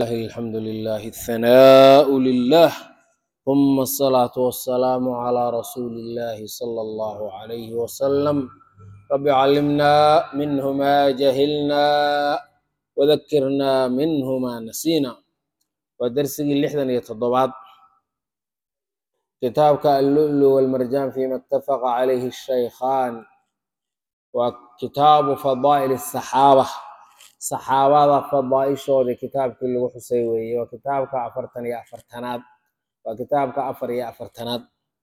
الله الحمد لله الثناء لله ثم الصلاة والسلام على رسول الله صلى الله عليه وسلم رب علمنا منه ما جهلنا وذكرنا منه ما نسينا ودرسي لحدا يتضبعات كتابك اللؤلؤ والمرجان فيما اتفق عليه الشيخان وكتاب فضائل الصحابة saxaabada fadaaishoodii kitaabkii lagu xusay weeye waa kitaabka afartan iyo afartanaad waa kitaabka afar iyo afartanaad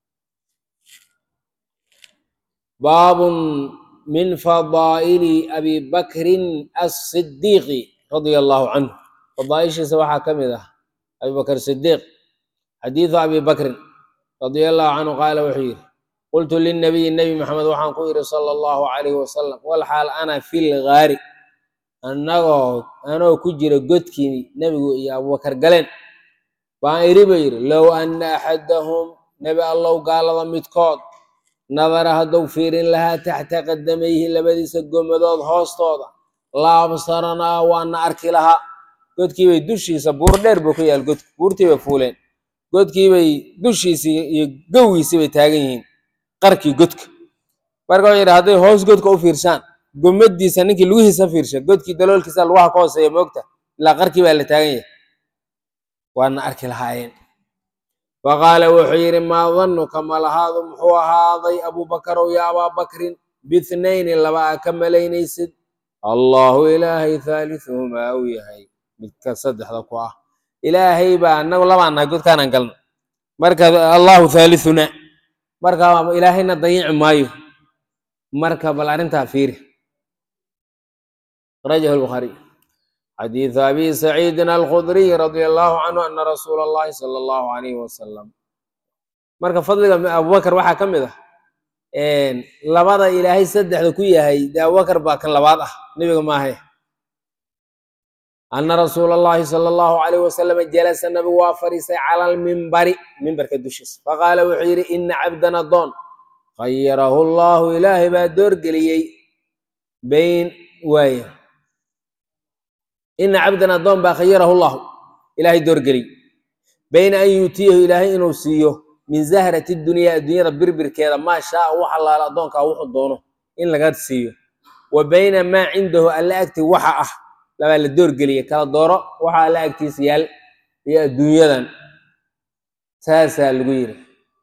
baabun min fadaa'ili abi bakrin asidiiqi radia allahu canhu fadaaishiisa waxaa ka mid ah abi bakr sidiiq xadiidu abi bakrin radia allahu canhu qaala wuxuu yidhi qultu linabiyi nebi maxamed waxaan ku yidhi sala allahu calayhi wasalam walxaal ana fi lgaari annagoo anoo ku jira godkii nebigu iyo abubakar galeen baan iri ba yidhi low anna axadahum nebi allow gaalada midkood nadara hadduu fiirin lahaa taxta qadamayhi labadiisa gomadood hoostooda laabsaranaa waana arki lahaa godkiibay dushiisa buur dheer buu ka yaal godku buurtii bay fuuleen godkiibay dushiisii iyo gowiisii bay taagan yihiin qarkii godka marka wuxuu yidhi hadday hoos godka u fiirsaan gomadiisa ninkii lugihiisa fiirsha godkii daloolkiisa lugaha ka hooseeya moogta ilaa qarkii baa la taagan yahay waana arki lahaayeen wa qaala wuxuu yidhi maa danuka malahaadu muxuu ahaaday abubakarow ya abaa bakrin bithnayni laba a ka malaynaysid allahu ilaahay thaalithuhumaa uu yahay midka saddexda ku ah ilaahay baa anagu labaan nahay godkaanaan galna marka allahu thaalithuna marka ilaahayna dayici maayo marka bal arrintaa fiiri أخرجه البخاري حديث أبي سعيد الخدري رضي الله عنه أن رسول الله صلى الله عليه وسلم marka fadliga abubakar waxaa ka mid ah labada ilaahay saddexda ku yahay dee abubakar baa kan labaad ah nebiga maahe ana rasuula allahi sala allahu calayh wasalam jalasa nabigu waa fadhiisay cala almimbari mimbarka dushiisa faqaala wuxuu yidhi ina cabdan adoon khayarahu llahu ilaahay baa doorgeliyey bayn waaya ina cabdan addoon baa khayarahu llahu ilaahay doorgeliy bayna an yuutiyahu ilaahay inuu siiyo min zahrati dunyaa adduunyada birbirkeeda maa shaaa wax allaala addoonkaa wuxuu doono in laga siiyo wa bayna maa cindahu alla agti waxa ah labaa la doorgeliya kala dooro waxa alla agtiisa yaal iyo adduunyadan saasaa lagu yiri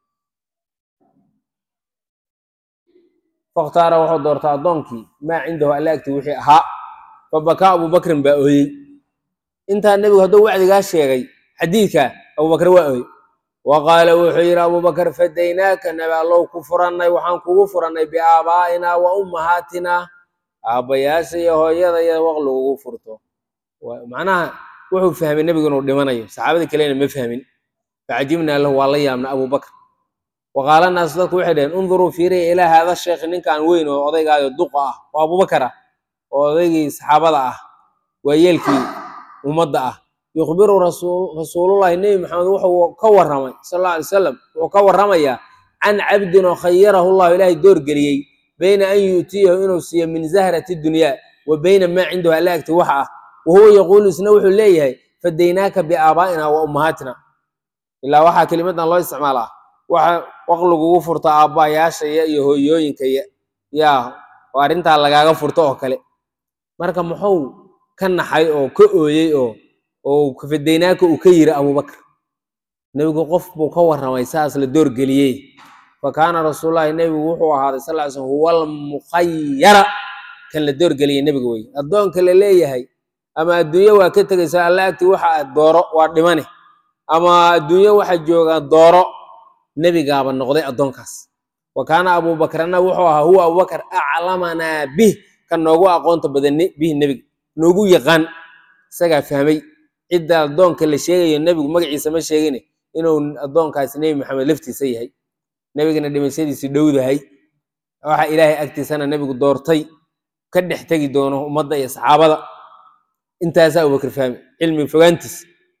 fakhtaara wuxuu doortaa addoonkii maa cindahu alla agti wixii ahaa fabakaa abubakrin baa ooyey intaa nebigu hadduu wacdigaa sheegay xadiidka abubakar waa ooyey wa qaala wuxuu yidhi abubakar fadaynaaka nabi allow ku furannay waxaan kugu furannay biaabaa'inaa wa ummahaatinaa aabbayaasha iyo hooyada iyo waq lagugu furto macnaha wuxuu fahmay nebigu inuu dhimanayo saxaabadii kalena ma fahmin facajibnaa lahu waa la yaabna abubakr wa qaala naasu dadku waxay dhaheen unduruu fiiriya ilaa haada sheekhi ninkaan weyn oo odaygaayo duqa ah oo abubakar ah oo odaygii saxaabada ah waa yeelkii ummadda ah yukhbiru rasuulullahi nebi maxamed wuxuu ka warramay sal alla alay salam wuxuu ka warramayaa can cabdin oo khayarahu llahu ilaahay doorgeliyey bayna an yuutiyahu inuu siiyo min zahrati dunyaa wa bayna maa cindahu alla agti waxa ah wa huwa yaquulu isna wuxuu leeyahay fadaynaaka biaabaa'ina wa ummahaatina ilaa waxaa kelimadan loo isticmaalaa waxa waq lagugu furto aabbayaashaya iyo hooyooyinkaya yaa oo arrintaa lagaaga furto oo kale marka muxuu ka naxay oo ka ooyey oo oo fadaynaaka uu ka yiri abubakar nebigu qof buu ka warramay saas la doorgeliyey fa kaana rasuulullahi nebigu wuxuu ahaaday sal ly slm huwa almukhayara kan la doorgeliyey nebiga wey addoonka la leeyahay ama adduunye waa ka tegaysa alla agti waxa aad dooro waa dhimane ama adduunye waxa jooga dooro nebigaaba noqday addoonkaas wa kaana abubakrna wuxuu ahaa huwa abubakar aclamanaa bih ka noogu aqoonta badan bihi nebiga noogu yaqaan isagaa fahmay cidda addoonka la sheegayo nebigu magaciisa ma sheegine inuu addoonkaasi nebi maxamed laftiisa yahay nebigana dhimashadiisi dhowdahay waxa ilaahay agtiisana nebigu doortay ka dhex tegi doono ummadda iyo saxaabada intaasaa abubakar fahmay cilmi fogaantiis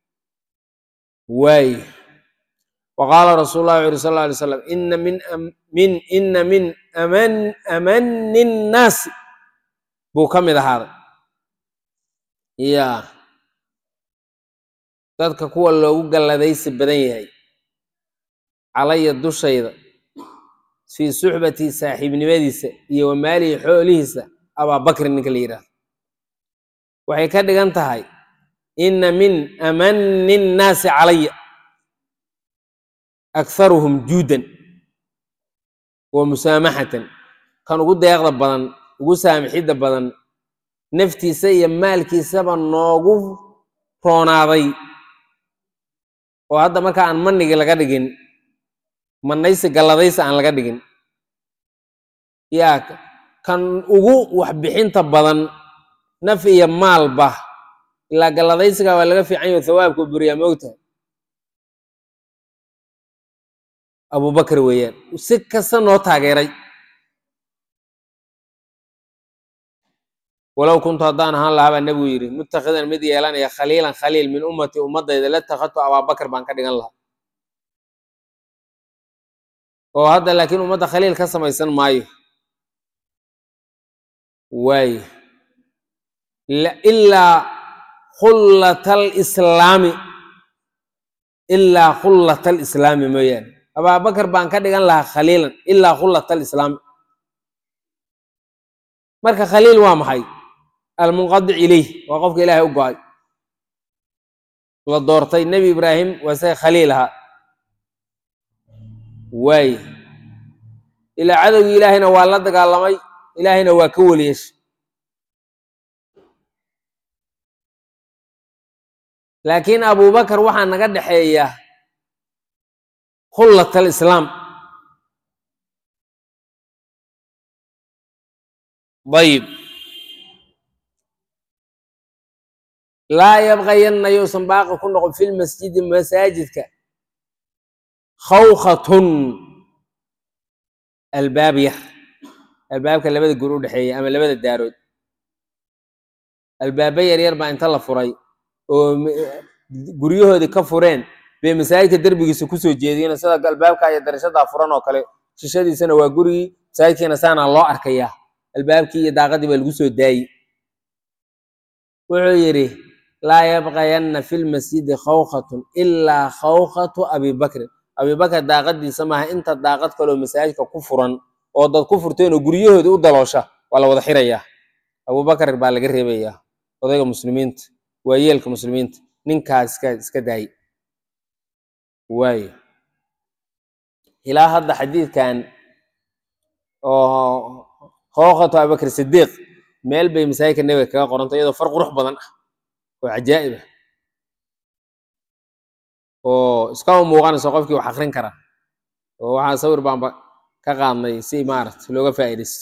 waay waqaala rasuul lah wuxu uri sal alay slam ina min min ina min aman amani nnaasi buu ka mid ahaaday ya dadka kuwa loogu galladaysi badan yahay calaya dushayda fii suxbatii saaxiibnimadiisa iyo wa maalihi xoolihiisa abaabakrin ninka la yidhahdo waxay ka dhigan tahay inna min amani nnaasi calaya akharuhum juudan wa musaamaxatan kan ugu deeqda badan ugu saamixidda badan naftiisa iyo maalkiisaba noogu roonaaday oo hadda marka aan manigi laga dhigin manaysi galladaysi aan laga dhigin yaa kan ugu waxbixinta badan naf iyo maalba ilaa galladaysiga waa laga fiican yaho thawaabka u buriyaa moogtahay abubakar weeyaan si kasta noo taageeray walow kuntu haddaan ahaan lahaa baa nebigu yidhi mutakhidan mid yeelanaya khaliilan khaliil min ummati ummadayda la takhadtu abaabakar baan ka dhigan lahaa oo hadda laakiin ummadda khaliil ka samaysan maayo waaye ilaa khullata alislaami ilaa khullata alislaami mooyaane abaabakar baan ka dhigan lahaa khaliilan ilaa khullata alislaami marka khaliil waa maxay almunqadic ilayh waa qofka ilaahay u go-ay la doortay nebi ibraahim waa isaga khaliil ahaa waaye ilaa cadowgii ilaahayna waa la dagaalamay ilaahayna waa ka weliyeeshay laakiin abubakar waxaa naga dhexeeya khullat alislaam ayib laa yabqayanna yousan baaqi ku noqon fi lmasjidi masaajidka khawkhatun albaab yar albaabka labada gur u dhexeeya ama labada daarood albaaba yaryar baa inta la furay oo guryahoodii ka fureen bay masaajidka derbigiisa kusoo jeediyeen sida albaabka iyo darashadaa furan oo kale shishadiisana waa gurigii masaajidkiina saana loo arkayaa albaabkii iyo daaqadii baa lagu soo daayey wuxuu yidhi laa yabqayanna fi lmasjidi khawkhatun ilaa khawkhatu abibakrin abibakar daaqadiisa maaha inta daaqad kaloo masaajidka ku furan oo dad ku furteen oo guryahoodii u daloosha waa la wada xirayaa abubakar baa laga reebayaa odayga muslimiinta waa yeelka muslimiinta ninkaas iska iska daayey waayo ilaa hadda xadiidkan oo khawkhatu abibakr sidiiq meel bay masaajidka nebiga kaga qoranta iyadoo far qurux badan ah oo cajaa'ib ah oo iskama muuqanayso qofkii wax akrin kara oo waxaa sawir baanba ka qaadnay si maarata looga faa'iidaysto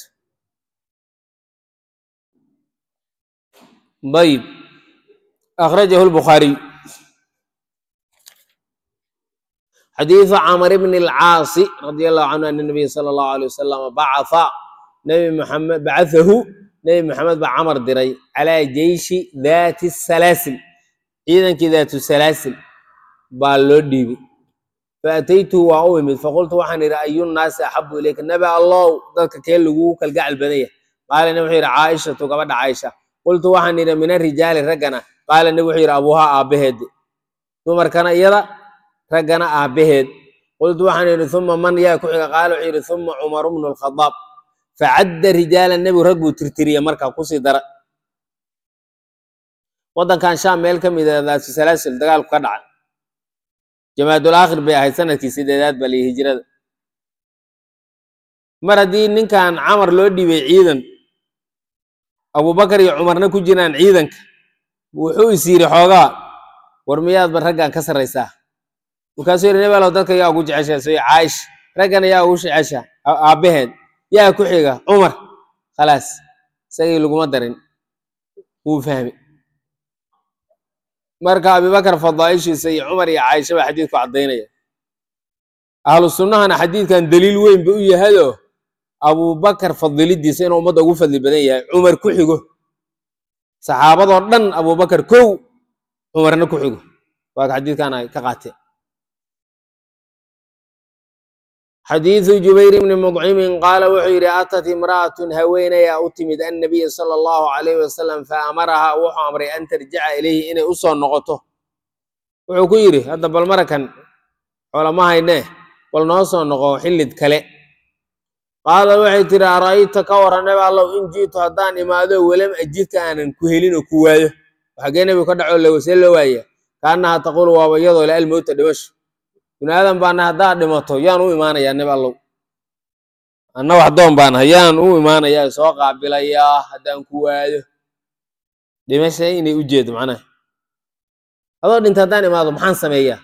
ayib akhrajahu lbukhaariy xadiidu camr bn alcaasi radia allahu canhu ana nabiya sala allahu alay wasalam bacatha nabi maxamed bacathahu nebi maxamed baa camar diray calaa jeyshi daati salaasil ciidankii daatu salaasil baa loo dhiibay faataytuhu waa u imid faqultu waxaan idhi ayunnaasi axabu ilayka nabi allow dadka kee lagugu kalgacal badan yahay qaala nabi wuxuu yidhi caaishatu gabadha caaisha qultu waxaan idhi min arijaali raggana qaala nabi wuxuu yidhi abuuhaa aabbaheed dumarkana iyada raggana aabbaheed qultu waxaan idhi uma man yaa ku xiga qaala wuxuu yidhi uma cumaru bnu lkhadaab facadda rijaalan nebigu rag buu tirtiriya markaa kusii dara waddankan shaam meel ka mid a daatu salaasil dagaalku ka dhaca jamaadul aakhir bay ahayd sanadkii sideedaad baa liyi hijrada mar haddii ninkan camar loo dhiibay ciidan abubakar iyo cumarna ku jiraan ciidanka wuxuu is yidhi xoogaa war miyaadba raggan ka sarraysaa markaasuu yidhi nebalow dadka yaa ugu jeceshaa soy caaisha raggana yaa ugu jecesha aabbaheed yaa ku xiga cumar khalaas isagii laguma darin wuu fahmi marka abibakar fadaaishiisa iyo cumar iyo caaisha baa xadiidku caddaynaya ahlu sunnahana xadiidkan daliil weyn ba u yahayoo abubakar fadilidiisa inuu ummadda ugu fadli badan yahay cumar ku xigo saxaabadoo dhan abubakar kow cumarna ku xigo waa xadiidkan ay ka qaateen xadiidu jubayr bni mudcimin qaala wuxuu yidhi atat imra'atun haweenayaa u timid annabiya sala allahu calayhi wasalam fa amarahaa wuxuu amray an tarjica ilayhi inay u soo noqoto wuxuu ku yidhi hadda bal marakan xoolama haynee bal noo soo noqo xillid kale qaala waxay tidhi ara'ayta ka waran nabi allow in ji'tu haddaan imaado welam ajidka aanan ku helin oo ku waayo xagee nebigu ka dhaco lago see loo waaya kaannaha taquulu waaba iyadoo le almowta dhimasho bini aadan baana haddaad dhimato yaan u imaanayaa nabi allow anna wax doon baan hayaan u imaanayaa soo qaabilayaa haddaan ku waayo dhimasha inay u jeedo macnaha adoo dhinta haddaan imaado maxaan sameeyaa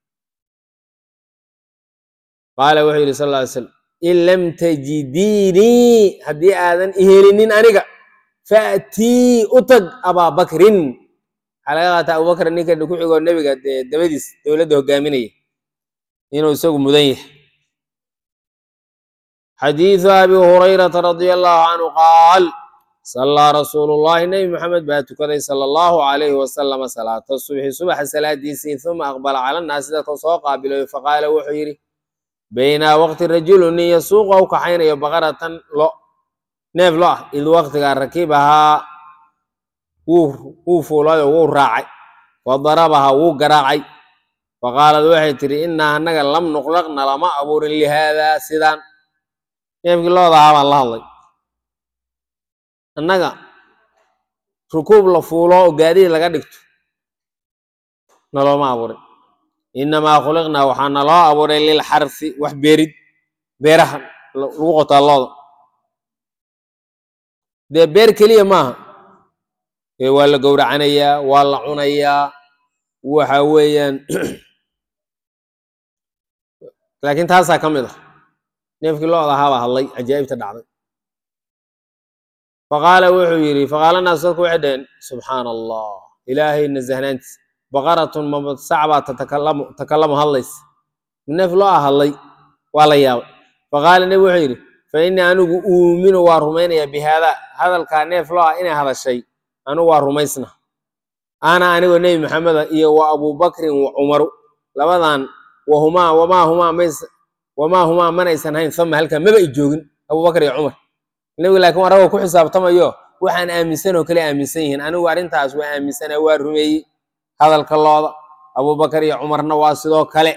qaala wuxuu yidhi sal lla ly slam in lam tajidiinii haddii aadan ihelinin aniga faatii u tag abaa bakrin waxaa laga qaataa abubakr ninka ku xigoo nebiga dee dabadiis dowladda hogaaminaya inuu isagu mudan yahay xadiidu abi hurayrata radia allahu canhu qaal sallaa rasuulu llahi nebi maxamed baa tukaday sala allahu calayhi wasalama salaata subxi subaxa salaadiisii uma aqbala cala nnaasi dadka soo qaabilayo faqaala wuxuu yidhi baynaa waqti rajulu nin yasuuqa u kaxaynayo baqaratan lo neef lo ah id waqtigaa rakibahaa wuu fuulayo wuu raacay fadarabaha wuu garaacay faqaalad waxay tidhi innaa annaga lam nuqlaqna lama abuurin lihaadaa sidaan neefkii looda ahaa baan la hadlay annaga rukuub la fuulo oo gaadiid laga dhigto nalooma abuurin innamaa khuliqnaa waxaa naloo abuuray lilxarfi wax beerid beeraha lagu qotaa looda dee beer keliya maaha ee waa la gowracanayaa waa la cunayaa waxa weeyaan laakiin taasaa ka mid ah neefkii looda ahaabaa hadlay cajaa'ibta dhacday faqaala wuxuu yidhi faqaala naas dadku waxay dhaheen subxaana allah ilaahay nasahnaantiis baqaratun mabsacbaa tatakalamu takalamu hadlays neef loo ah hadlay waa la yaabay faqaala nebi wuxuu yidhi fa innii anigu uuminu waa rumaynayaa bi haadaa hadalkaa neef loo ah inay hadashay anigu waa rumaysna ana anigoo nebi maxameda iyo wa abubakrin wa cumaru labadan wahumaa wamaa humaa mays wamaa humaa manaysan hayn sama halkaa maba i joogin abubakar iyo cumar nebigu laakiin waa ragoo ku xisaabtamayo waxaan aaminsan oo kale aaminsan yihiin anigu arrintaas waa aaminsana waa rumeeyey hadalka looda abubakar iyo cumarna waa sidoo kale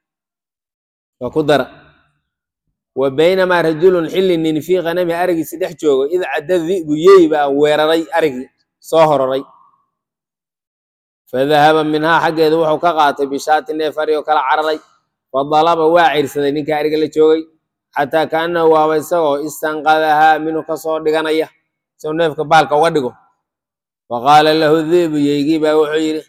waa ku dara wa baynamaa rajulun xilli nin fii kanami arigiisi dhex joogo id cadda di'bu yey baa weeraray arigii soo hororay fadahaba minhaa xaggeedu wuxuu ka qaatay bishaati neef ari oo kala cararay fadalaba waa cirsaday ninka ariga la joogay xataa kaanahu waaba isagoo istanqadahaa minhu kasoo dhiganaya isagoo neefka baalka uga dhigo faqaala lahu di'bu yeygii baa wuxuu yidhi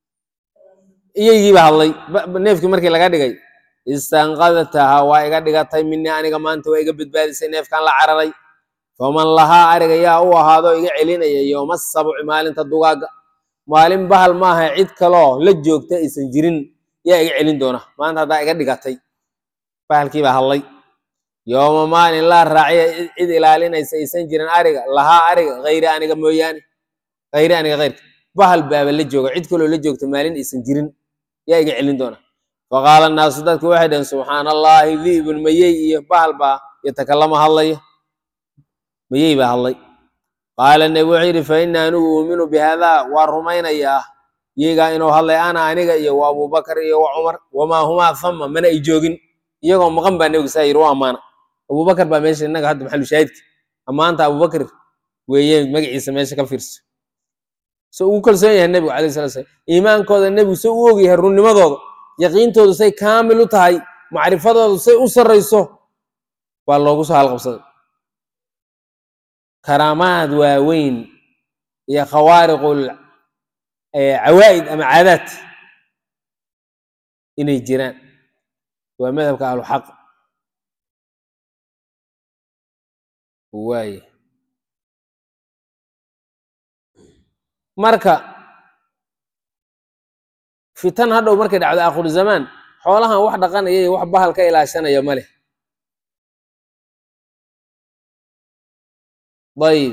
iyeygiiba hadlay neefkii markii laga dhigay istanqadataha waa iga dhigatay minii aniga maanta waa iga badbaadisay neefkan la cararay faman lahaa ariga yaa u ahaadoo iga celinaya yooma sabci maalinta dugaagga maalin bahal maaha cid kaloo la joogta aysan jirin yaa iga celin doona maanta haddaa iga dhigatay bahalkiibaa hadlay yooma maalin laa raaciya cid ilaalinaysa aysan jirin ariga lahaa ariga hayri aniga mooyaane hayri aniga hayrka bahal baaba la jooga cid kaloo la joogta maalin aysan jirin yaa iga celin doona faqaala naasu dadku waxay dhaheen subxaana allaahi di'bun mayey iyo bahal baa yatakalama hadlaya mayey baa hadlay qaala nebi wuxuu yidhi fa inna anigu uuminu bihaadaa waa rumaynayaa iyagaa inuu hadlay ana aniga iyo wa abubakar iyo wa cumar wamaa humaa thama mana ay joogin iyagoo maqan baa nebiga saa yidhi u ammaana abubakar baa meesha innaga hadda maxalu shaahidka ammaanta abubakar weeye magaciisa meesha ka fiirso so ugu kalsoon yahay nebigu calayhi salatu slam iimaankooda nebigu se u og yahay runnimadooda yaqiintoodu say kaamil u tahay macrifadoodu say u sarrayso waa loogu soo halqabsaday karaamaad waaweyn iyo khawaariqul cawaa'id ama caadaad inay jiraan waa madhabka ahluxaq waaye marka fitan hadhow markay dhacdo akhiru zamaan xoolahan wax dhaqanaya iyo wax bahal ka ilaashanaya ma leh ayib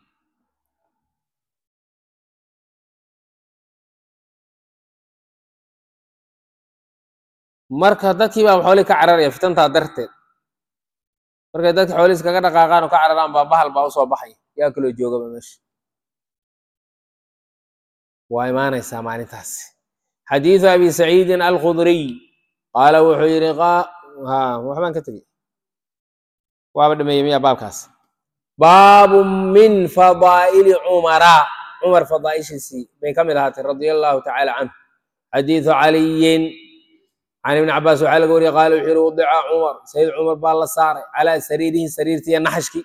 marka dadkii baa xoolihii ka cararaya fitantaa darteed markay dadki xoolihiis kaga dhaqaaqaan oo ka cararaan baa bahal baa usoo baxaya yaa kaloo joogaba meesha waa imaanaysaa maalintaasi xadiidu abi saciidin alkhudriy qaala wuxuu yidhi ha waxbaan ka tegey waaba dhameeyey miya baabkaas baabu min fadaa'ili cumara cumar fadaa'ishiisii bay ka mid ahaatay radia allahu tacaala canhu xadiidu caliyin can ibni cabaas waxaa laga wariyey qaala wuxuu yihi wadica cumar sayid cumar baa la saaray calaa sariirihi sariirtiiyo naxashkii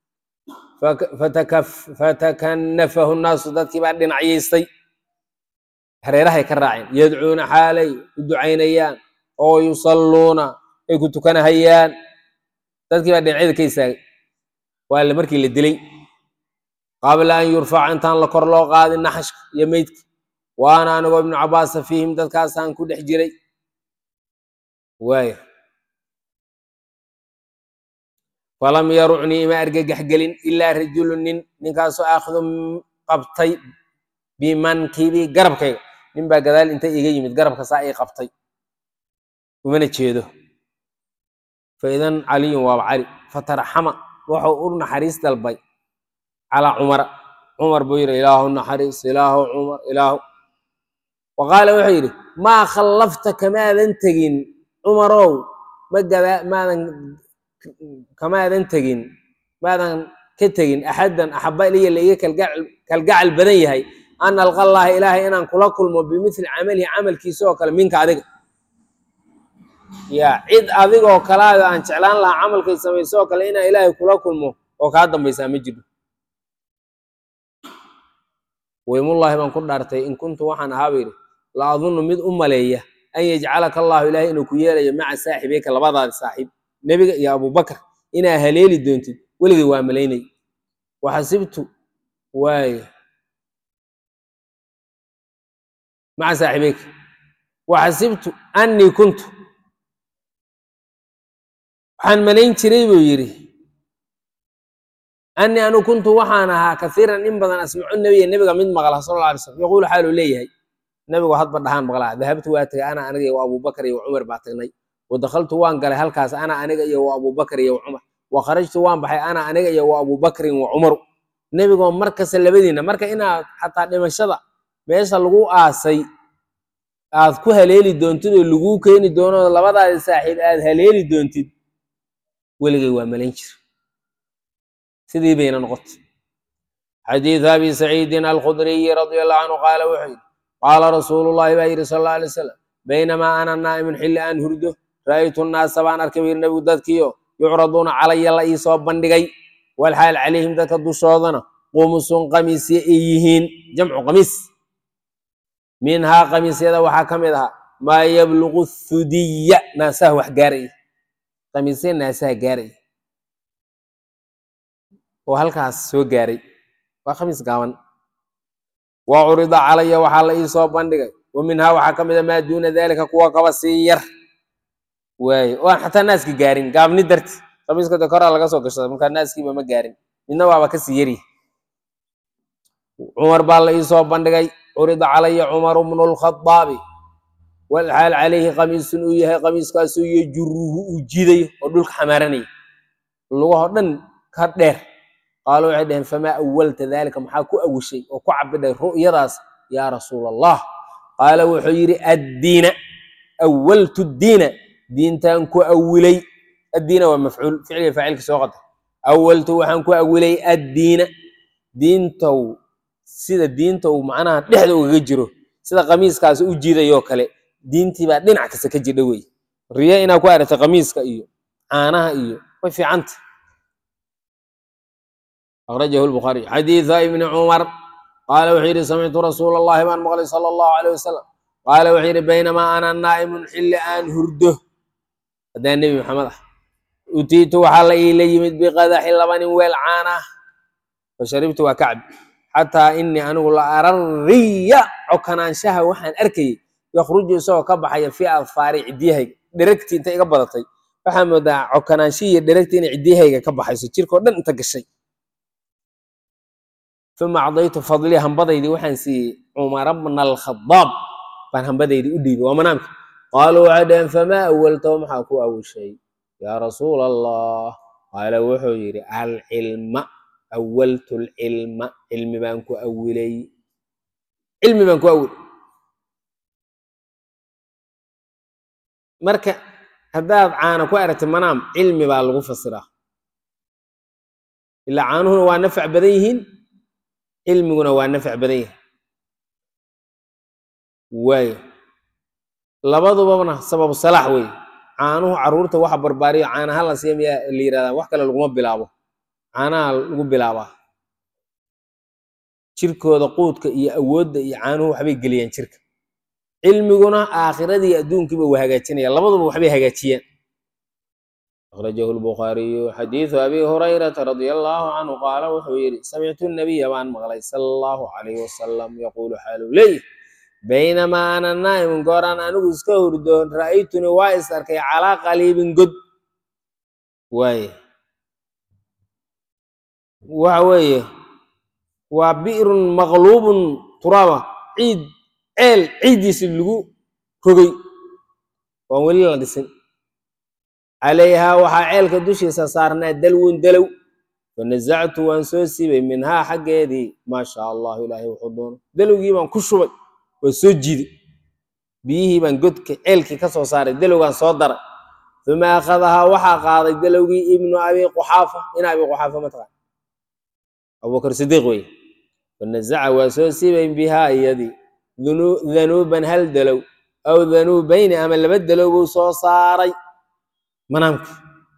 fatakanafahu nnaasu dadkii baa dhinacyaystay hareerahay ka raaceen yadcuuna xaalay u ducaynayaan oo yusalluuna ay ku tukanahayaan dadkii baa dhinacyada ka istaagay waa la markii la dilay qabla an yurfaca intaan la kor loo qaadin naxashka iyo meydka waana anigoo ibnu cabaasa fiihim dadkaasaan ku dhex jiray waaya falam yarucnii ima argagax gelin ilaa rajulu nin ninkaasoo aakhidu qabtay bimankibi garabkayga nin baa gadaal inta iga yimid garabka saa ii qabtay umana jeedo faidan caliyun waaba cali fataraxama wuxuu u naxariis dalbay calaa cumara cumar buu yidhi ilaahu naxariis ilaahu cumar ilaahu wa qaala wuxuu yidhi maa khallafta kamaadan tegin cumarow ma gadaa maadan kamaadan tegin maadan ka tegin axaddan axaba iliya la iga kalgacal badan yahay an alqa allaha ilaahay inaan kula kulmo bimithli camalihi camalkiisa oo kale minka adiga ya cid adigoo kalaada aan jeclaan lahaa camalkay samayso oo kale inaan ilaahay kula kulmo oo kaa dambaysaa ma jiro weymullaahi baan ku dhaartay in kuntu waxaan ahaaba yidhi la adunnu mid u maleeya an yajcalaka allahu ilaahay inuu ku yeelayo maca saaxibeyka labadaada saaxiib nebiga iyo abubakar inaa haleeli doontid weligay waa malaynay waxasibtu waaya maca saaxibeyka waxasibtu annii kuntu waxaan malayn jiray buu yidhi annii anu kuntu waxaan ahaa kaiiran in badan asmacu nebiya nebiga mid maqla sal alla alay slam yaquulu xaaluu leeyahay nebigu hadba dhahaan maqlaa dahabtu waa tagay ana aniga iyo wa abubakar iyo wa cumar baa tagnay wa dakhaltu waan galay halkaas ana aniga iyo wa abubakar iyo wa cumar wa kharajtu waan baxay ana aniga iyo wa abubakrin wa cumaru nebigoo markasta labadiina marka inaad xataa dhimashada meesha lagu aasay aad ku haleeli doontid oo laguu keeni doono labadaadi saaxiib aad haleeli doontid weligay waa malayn jir sidii bayna noqotay xadiidu abi saciidin alkhudriyi radia allahu canhu qaala wuxuu yidhi qaala rasuulu llahi baa yidhi sal alla alay wasalam baynamaa ana naa'imun xilli aan hurdo ra'aytu nnaasa baan arkay buu yidhi nebigu dadkiio yucraduuna calaya la ii soo bandhigay walxaal calayhim dadka dushoodana qumusun qamiisya ay yihiin jamcu qamiis minhaa qamiisyada waxaa ka mid ahaa maa yabluqu thudiya naasaha wax gaaraya qamiisya naasaha gaaraya oo halkaas soo gaaray waa khamiis gaaban wa curida calaya waxaa la ii soo bandhigay wa minhaa waxaa ka mid a maa duuna dalika kuwa kaba sii yar waaye oo aan xataa naaski gaarin gaabni darti khamiiska de koraa laga soo gashada markaa naaskiiba ma gaarin midna waaba kasii yari cumar baa la ii soo bandhigay curida calaya cumaru bnu lkhadaabi walxaal calayhi qamiisun uu yahay qamiiskaasuu yajuruhu uu jidayo oo dhulka xamaaranaya lugahoo dhan ka dheer qaalu waxay dhaheen famaa awalta dalika maxaa ku awishay oo ku cabidhay ru'yadaas yaa rasuul allah qaala wuxuu yidhi addiina awaltu diina diintaan ku awilay addiina waa mafcuul ficliga faacilka soo qata awaltu waxaan ku awilay addiina diintow sida diinta uu macnaha dhexda ugaga jiro sida qamiiskaas u jiidayoo kale diintii baa dhinac kasta ka jidha wey riya inaa ku aragtay qamiiska iyo caanaha iyo way fiicanta akhrajahu lbukhaariy xadiida ibni cumar qaala wuxuu yidhi samictu rasuula allahi baan maqlay sala allahu aleyh wasalam qaala wuxuu yidhi baynamaa ana naa'imun xilli aan hurdo haddaan nebi maxamed ah utiitu waxaa la iila yimid biqadaxi labanin weel caana ah fasharibtu waa kacbi xataa inii anigu la arariya cokanaanshaha waxaan arkayay yakhruju isagoo ka baxaya fii adfaari ciddiyahayga dheregtii inta iga badatay waxaa moodaa cokanaanshihi iyo dheregtii inay ciddiyahayga ka baxayso jirkao dhan inta gashay uma acdaytu fadlii hambadaydii waxaan siiyey cumara bna alkhadaab baan hambadaydii u dhiibay waa manaamka qaaluu waxay dhaheen famaa awaltahu maxaa ku awishay yaa rasuul allah qaala wuxuu yidhi alcilma awaltu lcilma cilmi baan ku awilay cilmi baan ku awilay marka haddaad caana ku aragti manaam cilmi baa lagu fasiraa ilaa caanuhuna waa nafac badan yihiin cilmiguna waa nafac badan yahay waayo labadubana sababu salaax wey caanuhu caruurta waxa barbaariyo caanaha la siiya miyaa la yirahdaa wax kale laguma bilaabo caanaha lagu bilaabaa jirkooda quudka iyo awoodda iyo caanuhu waxbay geliyaan jirka cilmiguna aakhiradii adduunkiiba waa hagaajinaya labaduba waxbay hagaajiyaan akhrajahu lbukhaariyu xadiidu abi hurayrata radia allahu canhu qaala wuxuu yidhi samictu nabiya baan maqlay sala allahu calayhi wasalam yaquulu xaaluu leeyih baynamaa ana naa'imun gooraan anigu iska hurdoon ra'aytuni waa is arkay calaa qaliibin god waaye waxa weeye waa bi'run maqluubun turaaba ciid ceel ciiddiisi lagu rogay waan weli la dhisin calayhaa waxaa ceelka dushiisa saarnaa dalwun dalow fanasactu waan soo siibay minhaa xaggeedii maa shaa allahu ilaahay wuxuu doono dalowgii baan ku shubay waa soo jiiday biyihii baan godka ceelkii ka soo saaray dalowgaan soo daray uma akhadahaa waxaa qaaday dalowgii ibnu abi quxaafa in abi quxaafa mataqaan abubakar sidiiq wey fanazaca waa soo siibay bihaa iyadii danuuban hal dalow aw danuubayni ama laba dalow buu soo saaray manaamka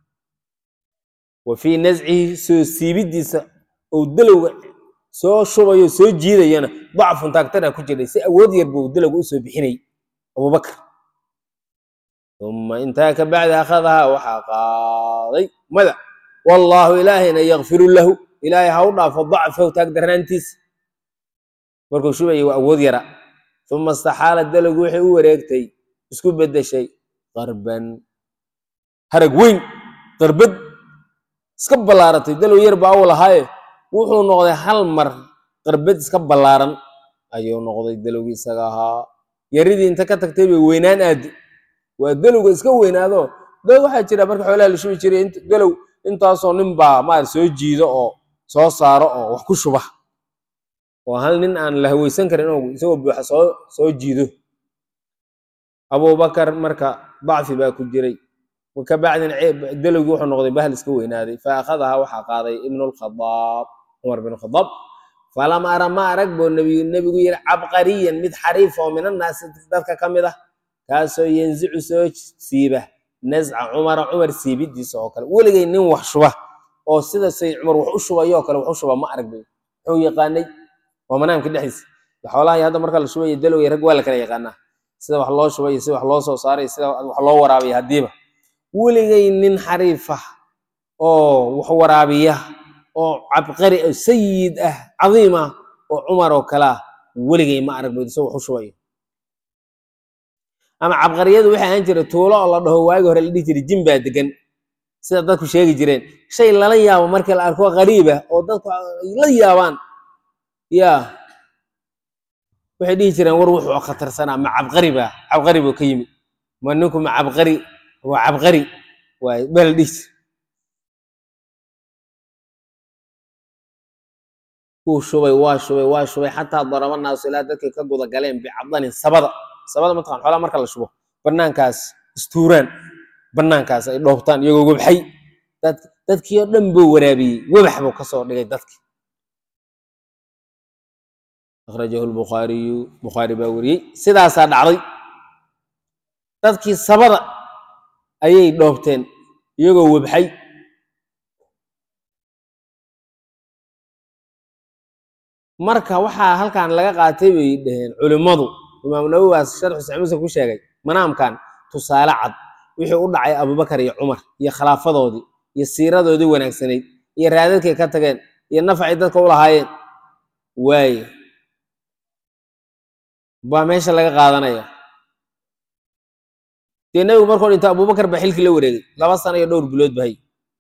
wa fii nascihi soo siibidiisa ou dalowga soo shubayo soo jiidayana dacfun taagtana ku jiray si awood yar buu dalowga usoo bixinayay abubakar uma intaa ka bacdi akhadahaa waxaa qaaday mada wallaahu ilaahayna yakfiru lahu ilaahay ha u dhaafo dacfahu taagdarnaantiisa markuu shubayay waa awood yara uma istaxaala dalowgu waxay u wareegtay isku beddeshay qarban harag weyn qarbad iska ballaaratay dalow yar baa u lahaaye wuxuu noqday hal mar qarbad iska ballaaran ayuu noqday dalowgii isaga ahaa yaridii inta ka tagtay bay weynaan aadi waa dalowga iska weynaado dad waxaa jira marka xoolaha la shubi jiray dalow intaasoo nin baa maar soo jiido oo soo saaro oo wax ku shuba oo hal nin aan la haweysan karin inuu isagoo buuxa soo soo jiido abubakar marka dacfi baa ku jiray ka bacdin dalowgii wuxuu noqday bahal iska weynaaday fa akhadahaa waxaa qaaday ibnu lkhadaab cumar bin khadaab falam ara ma arag buu nebigu nebigu yidhi cabqariyan mid xariif oo min annaasi dadka ka mid ah kaasoo yanzicu soo siiba nasca cumara cumar siibidiisa oo kale weligay nin wax shuba oo sida say cumar wax u shubayoo kale wax u shuba ma arag bay wuxuu yaqaanay waa manaamka dhexdiisa xoolaha hadda marka la shubayo dalowya rag waa la kala yaqaanaa sida wax loo shubay sida wax loo soo saaray sida wax loo waraabiya haddiiba weligay nin xariif ah oo wax waraabiya oo cabqari ah sayid ah cadiim ah oo cumar oo kale ah weligay ma arag baydo isagoo wax u shubayo ama cabqariyadu waxay ahaan jira tuulo oo la dhaho waagi hore la dhihi jiray jin baa degan sida dadku sheegi jireen shay lala yaabo markii la arko qariiba oo dadku ay la yaabaan ya waxay dhihi jireen war wuxuu khatarsanaa ma cabqari baa cabqari buu ka yimid ma ninku ma cabqari waa cabqari waay baa la dhihi jira wuu shubay waa shubay waa shubay xataa daraba naasu ilaa dadkay ka guda galeen bicadanin sabada sabada mataqan xoolaha marka la shubo banaankaas istuuraan banaankaas ay dhoobtaan iyagoo webxay dad dadkii oo dhan buu waraabiyey webax buu kasoo dhigay dadki akhrajahu lbukhaariyu bukhaari baa wariyey sidaasaa dhacday dadkii sabada ayay dhoobteen iyagoo webxay marka waxaa halkan laga qaatay bay dhaheen culimmadu imaamu nawowaas sharxu saxiix muslim ku sheegay manaamkan tusaale cad wixii u dhacay abubakar iyo cumar iyo khilaafadoodii iyo siiradoodii wanaagsanayd iyo raadadkay ka tageen iyo nafacay dadka u lahaayeen waaye baa meesha laga qaadanaya dee nebigu markuu dhinto abubakar baa xilkii la wareegay laba sano iyo dhowr bilood bahay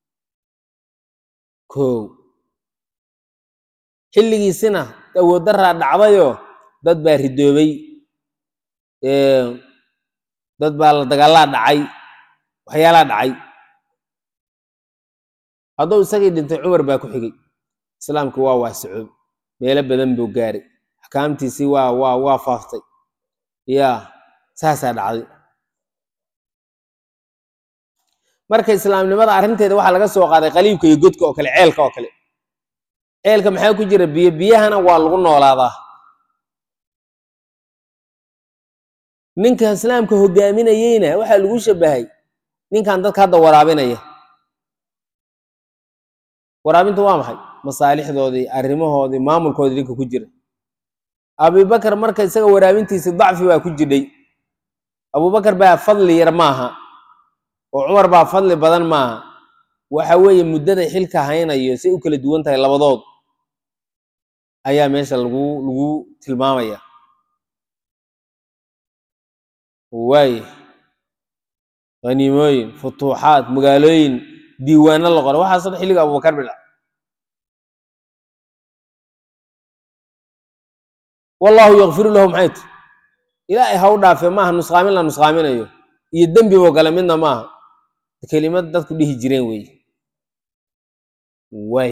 kow xilligiisina awood daraa dhacdayoo dad baa ridoobay dad baa la dagaalaa dhacay waxyaalaa dhacay hadduu isagii dhintay cumar baa ku xigay islaamkii waa waasicoob meelo badan buu gaaray axkaamtiisii waa waa waa faaftay ya saasaa dhacday marka islaamnimada arrinteeda waxaa laga soo qaaday qaliibka iyo godka oo kale ceelka oo kale ceelka maxaa ku jira biyo biyahana waa lagu noolaadaa ninka islaamka hogaaminayeyna waxaa lagu shabahay ninkan dadka hadda waraabinaya waraabinta waa maxay masaalixdoodii arrimahoodii maamulkoodii ninka ku jira abubakar marka isaga waraabintiisi dacfi baa ku jidhay abubakar baa fadli yar maaha oo cumar baa fadli badan maaha waxa weeye muddaday xilka haynayo say u kala duwan tahay labadood ayaa meesha lagu lagu tilmaamaya waaye haniimooyin futuuxaad magaalooyin diiwaano la qoro waxaas dhan xilliga abubakar bidha wallahu yakfiru lahu maxay ti ilaahay ha u dhaafe maaha nusqaamin la nusqaaminayo iyo dembiboo kale midna maaha kelimad dadku dhihi jireen weeye waay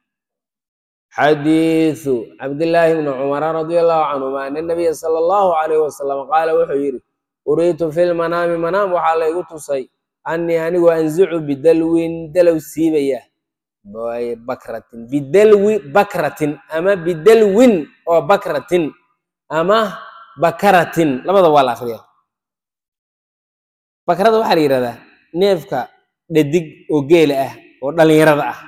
xadiiثu cabdillaahi bni cumara radi allahu canhuma ana nabiya sala allahu alayh wasalam qaala wuxuu yidhi uriitu fi lmanaami manaam waxaa laygu tusay annii anigu anzicu bidalwin dalow siibaya bakratin bidalwi bakratin ama bidalwin oo bakratin ama bakaratin labada waa la akriya bakrada waxaa la yidhahdaa neefka dhadig oo geela ah oo dhalinyarada ah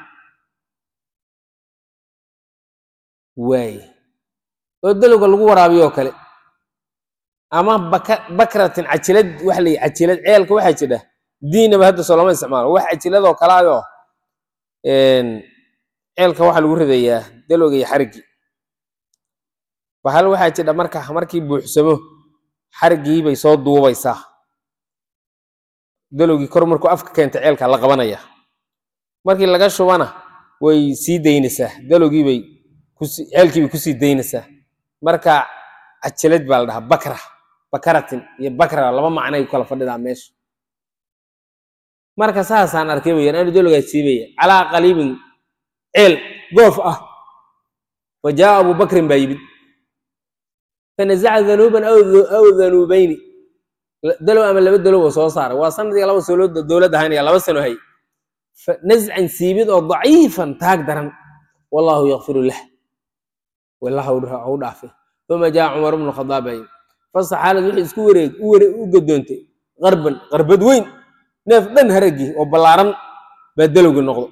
waaye oo dalowga lagu waraabiyo oo kale ama baka bakratin cajilad waxa la yidhi cajilad ceelka waxaa jidha diinaba hadda soo lama isticmaalo wax cajiladoo kale ayoo ceelka waxaa lagu ridayaa dalowga iyo xariggii bahal waxaa jidha marka markii buuxsamo xariggii bay soo duubaysaa dalowgii kor markuu afka keenta ceelka la qabanaya markii laga shubana way sii daynaysaa dalowgii bay kusi ceelkii bay kusii daynaysaa marka cajalad baa la dhahaa bakra bakaratin iyo bakra laba macnay ku kala fadhidaa meesha marka saasaan arkay wayaan anu dalowgaa siibaya calaa qaliibin ceel goof ah wa jaa abu bakrin baa yimid fanazaca danuuban aw danuubayni dalow ama laba dalow oo soo saaray waa sanadii laba solo dowlad ahaynaya laba sano hay nazcan siibid oo daciifan taag daran wallahu yakfiru lah wallah ha u dhaafe uma jaa cumar bnu khadaab baa yimid fasaxaalad wixii isku wareeg u gadoontay qarban qarbad weyn neef dhan haraggii oo ballaaran baa dalowgii noqdo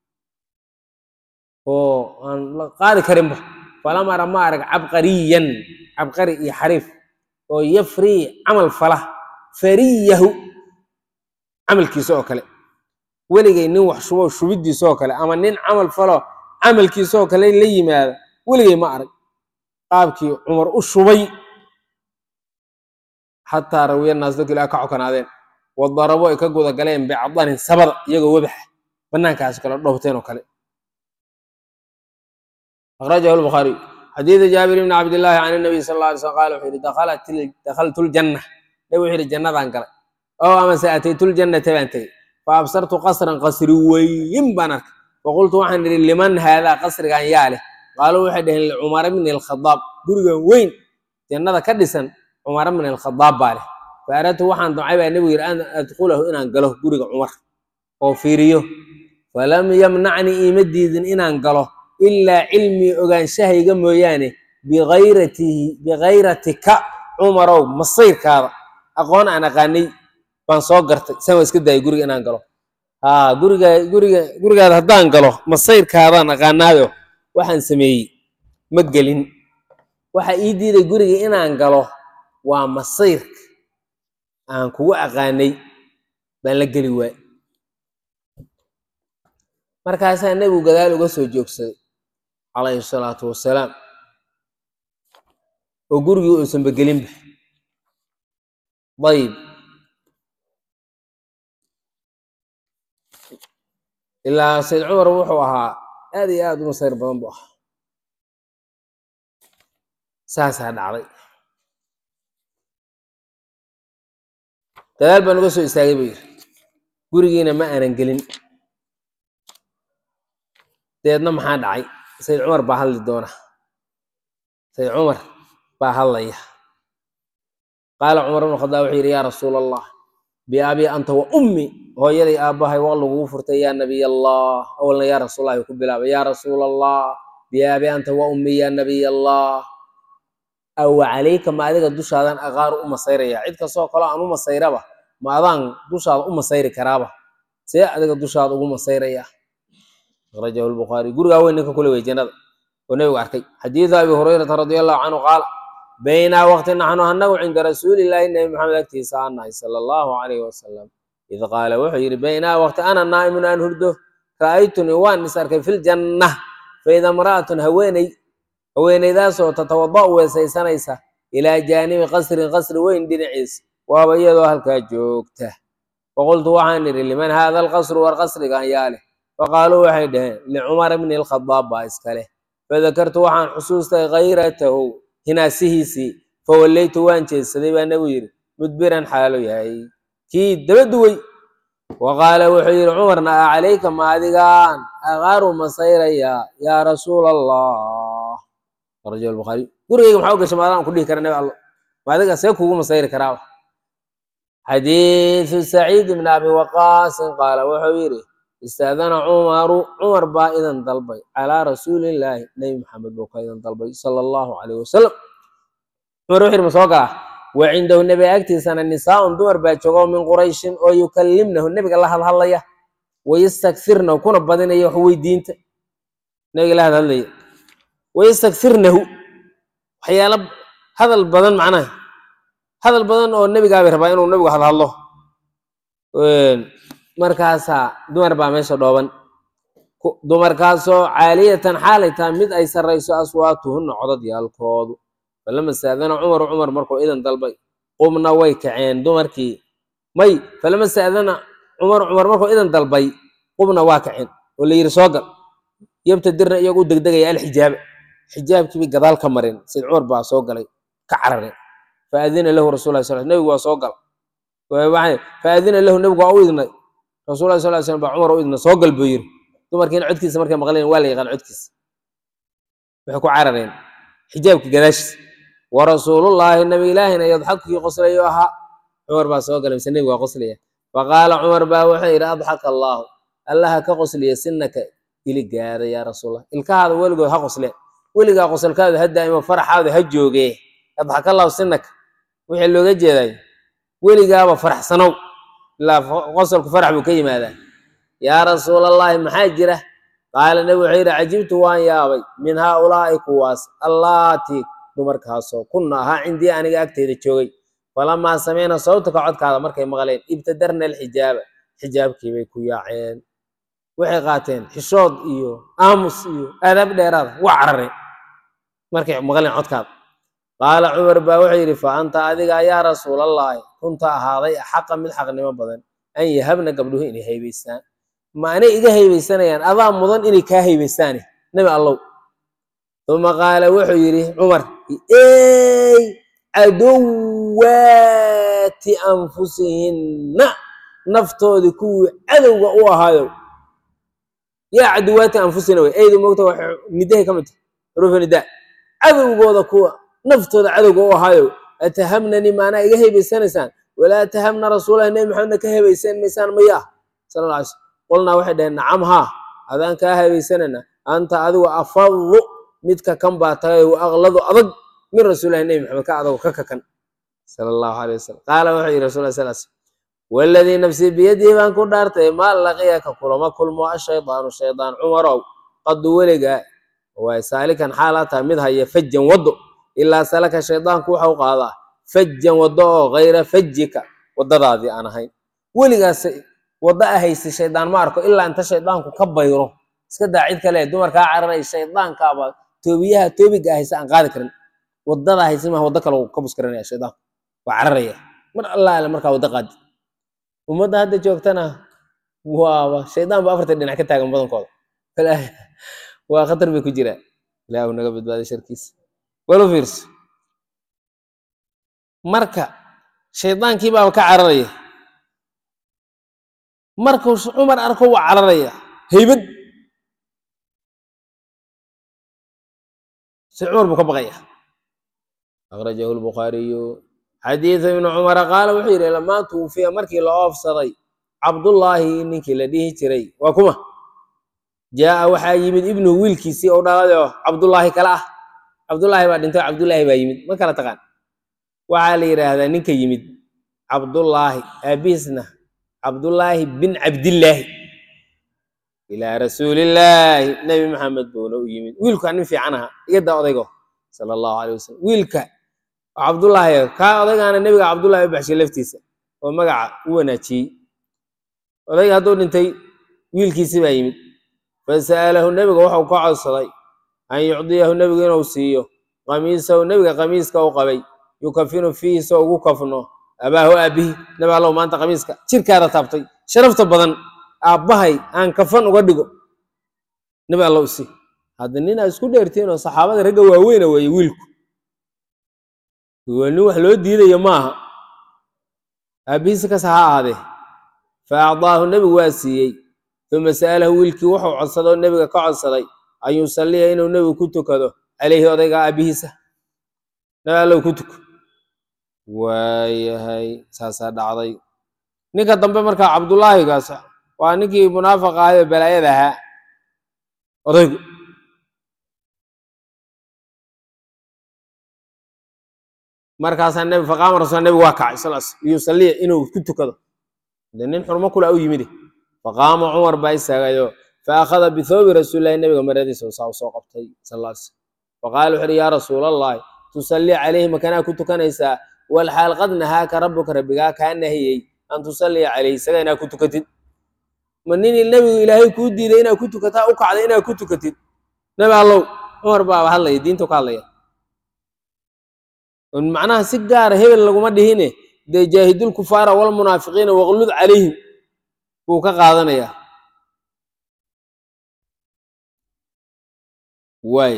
oo aan la qaadi karinba falam ara ma arag cabqariyan cabqari iyo xariif oo yafrii camal fala fariyahu camalkiisa oo kale weligay nin wax shubo shubiddiisa oo kale ama nin camal falo camalkiisa oo kale la yimaada weligay ma arag qaabkii cumar u shubay xataa rawiya naas dadku ilaa ka cokanaadeen wadarabo ay ka guda galeen bicdanin sabada iyagoo webaxa banaankaas kale dhowteen oo kale akhrajahu lbukhaariy xadiida jaabir ibni cabdillaahi can nabiy sal alla alay slam qaala wuxuu yihi dakhaltu ljanna nabi wuxuu yihi jannadaan galay oo amase ataytu ljannata baan tegey fa absartu qasran qasri weyn baan arkay faqultu waxaan idhi liman haadaa qasrigan yaa leh qaaluu waxay dhaheen licumara bni alkhadaab gurigan weyn jannada ka dhisan cumara bni alkhadaab baa leh fa aradtu waxaan damcay baa nebigu yidhi an adkulahu inaan galo guriga cumar oo fiiriyo falam yamnacnii iima diidin inaan galo ilaa cilmii ogaanshahayga mooyaane biayratihi bikayratika cumarow masayrkaada aqoon aan aqaanay baan soo gartay san waa iska daayay guriga inaan galo haa guriga guriga gurigaada haddaan galo masayrkaadaan aqaanaayo waxaan sameeyey ma gelin waxa ii diiday guriga inaan galo waa masayrka aan kugu aqaanay baan la geli waay markaasaa nebigu gadaal uga soo joogsaday calayhi salaatu wasalaam oo gurigii uusanba gelinba dayib ilaa sayd cumar wuxuu ahaa aad iyo aad u masayr badan buu ahaa saasaa dhacday gadaal baan uga soo istaagay buu yidhi gurigiina ma aanan gelin deedna maxaa dhacay sayd cumar baa hadli doona sayd cumar baa hadlaya qaala cumar bnu khadaab wuxuu yidhi yaa rasuula allah biabii anta wa ummi hooyaday aabbahay waa lagugu furtay yaa nabiy allah awalna yaa rasuulallahi ku bilaabay yaa rasuul allah biyaabi anta wa ummi yaa nabiy allah aw calayka ma adiga dushaadan aqaaru u masayraya cid kastoo kaloo aan u masayraba ma adaan dushaada u masayri karaaba see adiga dushaada ugu masayraya akhrajahu lbukhaari gurigaa weyn ninka kule wey jannada oo nebigu arkay xadiidu abi hurayrata radia allahu canhu qaala baynaa waqti naxnu annagu cinda rasuulillaahi nebi maxamed agtiisa aan nahay sala allahu calayhi wasalam id qaala wuxuu yidhi baynaa waqti ana naa'imun aan hurdo ra'aytunii waan is arkay filjanna faida imra'atun haweeney haweeneydaasoo tatawada'u weesaysanaysa ilaa jaanibi qasrin qasri weyn dhinaciisa waaba iyadoo halkaa joogta faqultu waxaan idhi liman haada alqasru war qasrigan yaa leh faqaaluu waxay dhaheen licumar bni alkhadaab baa iska leh fadakartu waxaan xusuustay kayratahu hinaasihiisii fawallaytu waan jeedsaday baa nebigu yidhi mudbiran xaalo yahay kii daba duwey wa qaala wuxuu yidhi cumarna a calayka ma adigaan aqaaru masayraya yaa rasuula allah akhrajahu albukhaari gurigayga maxaa u gashay maadaan ku dhihi kara nebi allo ma adiga see kuugu masayri karaaba xadiidu saciid ibn abi waqaasin qaala wuxuu yidhi istaadana cumaru cumar baa idan dalbay calaa rasuulillaahi nebi maxamed buu ka idan dalbay sala allahu calayh wasalam cumar wuxuu yidhi ma soo galaa wa cindahu nebiga agtiisana nisaa'un dumar baa joogo min qurayshin oo yukallimnahu nebiga la hadhadlaya wayastakfirnahu kuna badinaya wax weydiinta nebiga la hadhadlaya wayastakfirnahu waxyaalo hadal badan macnaha hadal badan oo nebigaabay rabaa inuu nebigu hadhadlo markaasaa dumar baa meesha dhooban dumarkaasoo caaliyatan xaalay tahay mid ay sarrayso aswaatuhunna codadyaalkoodu falama saadana cumaru cumar markuu idan dalbay qumna way kaceen dumarkii may falama saadana cumar cumar markuu idan dalbay qumna waa kaceen oo la yidhi soo gal yabtadirna iyagu u degdegaya alxijaaba xijaabkiibay gadaal ka mareen sayd cumar baa soo galay ka carareen faadina lahu rasul llahi sal nebigu waa soo gal faadina lahu nebigu waa u idnay rasul llahi sal slam baa cumar u idnay soo gal buu yidhi dumarkiina codkiisa markay maqleen waa la yaqaan codkiisa waxay ku carareen xijaabka gadaashiisa wa rasuulullaahi nabi ilaahina yadxakukii qoslayo ahaa cumar baa soo galay mise nebigu waa qoslaya faqaala cumar baa wuxuu yidhi adxaka allaahu allaha ka qosliya sinaka iligaada yaa rasuulallah ilkahaada weligood ha qosleen weligaa qosolkaadu ha daa'imo faraxaadu ha joogee adxaka allahu sinaka wixii looga jeeday weligaaba faraxsanow ilaa qosolku farax buu ka yimaadaa yaa rasuulallaahi maxaa jira qaala nebi wuxuu yidhi cajibtu waan yaabay min haaulaa'i kuwaas allaatii dumarkaasoo kunna ahaa cindii aniga agteyda joogay falamaa sameyna sawtaka codkaada markay maqleen ibtadarna alxijaaba xijaabkiibay ku yaaceen waxay qaateen xishood iyo aamus iyo aadaab dheeraada waa carareen markay maqleen codkaada qaala cumar baa wuxuu yidhi fa anta adiga yaa rasuulallaahi kunta ahaaday axaqa mid xaqnimo badan an yahabna gabdhuhu inay haybaystaan ma anay iga haybaysanayaan adaa mudan inay kaa haybaystaane nebi allow uma qaala wuxuu yidhi cumar ey cadowaati anfusihinna naftoodii kuwii cadowga u ahaayo yaa cadowaati anfusina wey eydu mogta wax nidahay ka mid tahay xuruufa nidaa cadowgooda kuwa naftooda cadowga u ahaayo atahamnani maanaa iga haybaysanaysaan walaa atahamna rasuulahi nebi maxamedna ka haybaysan maysaan maya sala alla alay slam qulnaa waxay dhaheen nacam haa adaan kaa haybaysanayna anta adigu afadu midka kan baa tagay wa aqladu adag min rasuulillahi nebi maxamed ka adago ka kakan sala allahu aleyh wasalam qaala wuxuu yidhi rasul sal sl waladii nafsii biyadihi baan ku dhaartay maa laqiyaka kulama kulmo ashaydaanu shaydaan cumarow qadu weligaa waay saalikan xaalaa tahay mid haya fajan waddo ilaa salaka shaydaanku waxa u qaadaa fajan waddo oo kayra fajika waddadaadii aan ahayn weligaas waddo a haysa shaydaan ma arko ilaa inta shaydaanku ka bayro iska daa cid kale dumarkaa cararay shaydaankaaba toobiyaha toobiga haysa aan qaadi karin waddadaa haysa maha waddo kale ka buskaranaya shaydaanku waa cararaya mar allaale markaa waddo qaadi ummadda hadda joogtana waaba shaydaan ba afartan dhinac ka taagan badankooda waa khatar bay ku jiraan ilaahu naga badbaaday sharkiisa walu fiirso marka shaydaankii baaba ka cararaya markuu cumar arko waa cararaya haybad si cumar buu ka baqaya akhrajahu lbukhaariyu xadiidu ibnu cumara qaala wuxuu yidhi lamaa tuufiya markii la oofsaday cabdullaahi ninkii la dhihi jiray waa kuma jaa'a waxaa yimid ibnuhu wiilkiisii oo dhaladoo cabdullaahi kale ah cabdullaahi baa dhintay cabdullaahi baa yimid ma kala taqaan waxaa la yidhaahdaa ninka yimid cabdullaahi aabihiisna cabdullaahi bin cabdillaahi ilaa rasuulillaahi nebi maxamed buuna u yimid wiilkaa nin fiican aha igadaa odaygo sala allahu aleyh wasalam wiilka oo cabdullaahi kaa odaygaana nebiga cabdullaahi u baxshay laftiisa oo magaca u wanaajiyey odayga hadduu dhintay wiilkiisi baa yimid fasa'alahu nebiga wuxuu ka codsaday an yucdiyahu nebigu inuu siiyo qamiisahu nebiga qamiiska u qabay yukafinu fiihi soo ugu kafno abaahu aabihi nebi allow maanta qamiiska jirkaada taabtay sharafta badan aabbahay aan kafan uga dhigo nebi allow si hadda nin aad isku dheertiin oo saxaabada ragga waaweyna weeye wiilku waa nin wax loo diidayo maaha aabbihiisi kasa ha ahaadee fa acdaahu nebigu waa siiyey uma sa'alahu wiilkii wuxuu codsadoo nebiga ka codsaday an yusalliya inuu nebigu ku tukado calayhi odayga aabbihiisa nebi allow ku tuko waayahay saasaa dhacday ninka dambe markaa cabdullaahigaas waa ninkii munaafiq ahay oo balaayada ahaa odaygu markaasaa nebi faqaama rasul nebigu waa kacay sal liyusalliya inuu ku tukado de nin xurmo kula u yimide faqaama cumar baa istaagayo fa akhada bithoobi rasuulillahi nebiga maradiisa saa u soo qabtay sal lla slam faqaala wuxu uhi yaa rasuula allahi tusallii calayhi makanaa ku tukanaysaa walxaal qad nahaaka rabbuka rabbigaa kaa nahiyey an tusalliya calayhi isaga inaad ku tukatid ma ninii nebigu ilaahay kuu diiday inaad ku tukataa u kacday inaad ku tukatid nebi allow cumar baaba hadlaya diintu ka hadlaya macnaha si gaara hebel laguma dhihine dee jaahidul kufaara walmunaafiqiina waqlud calayhim buu ka qaadanayaa waay